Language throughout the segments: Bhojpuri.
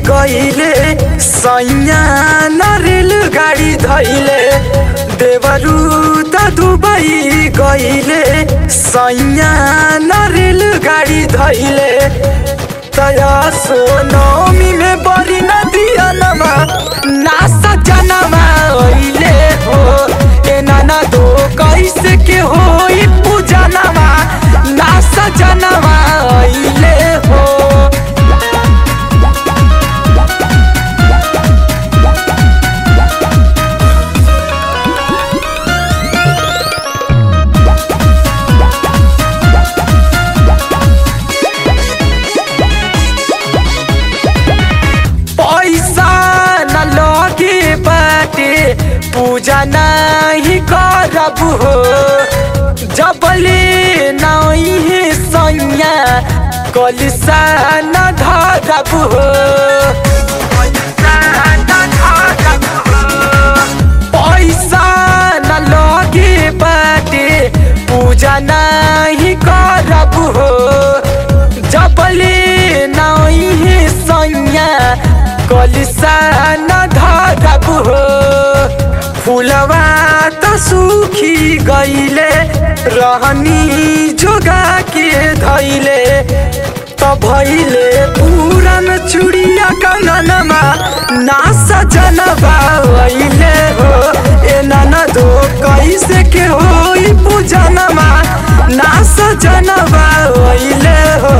गईले सैया न रेलगाडी धैले देवरू त दुबई गईले सैया न रेलगाडी धैले तया सोनमी में बड़ी नदिया नमा नासा जनमा ओइले हो ए नाना दो कैसे के होई पूजा नमा नासा जनमा ओइले हो पैसा न लगे बाटे पूजा नहीं करब हो जबले नहीं सैया कलिसा न धरब हो पैसा न लगे बाटे पूजा नहीं करब हो जबले नहीं सैया कलिसा न धरब हो फुलवा त सुखी गईले रहनी जोगा के धैले त भैले पुरान चुडिया कंगनमा ना सजनबा वैले हो ए नाना दो कैसे के होई पूजनमा ना सजनबा वैले हो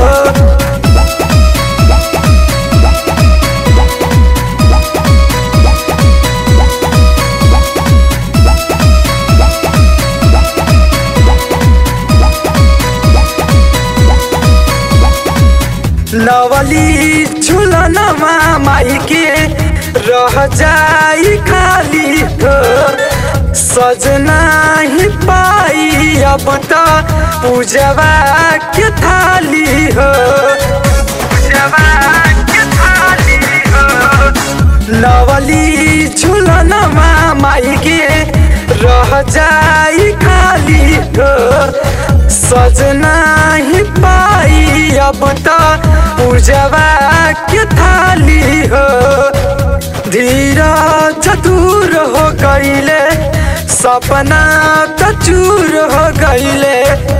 लवली झुलनमा माई के रह जाई खाली हो सजना ही पाई अब त पूजवा के थाली हो पूजवा के थाली हो लवली झुलनमा माई के रह जाई खाली हो सजना ही पाई अब त पूजवा के थाली हो धीरा चतुर हो गईले सपना त चूर हो गईले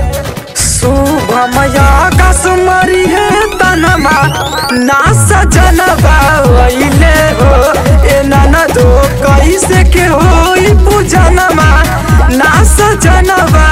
शुभमया कसमरी है तनमा ना सजनबा वैले हो ए नाना दो कैसे के होई पूजनमा ना सजनबा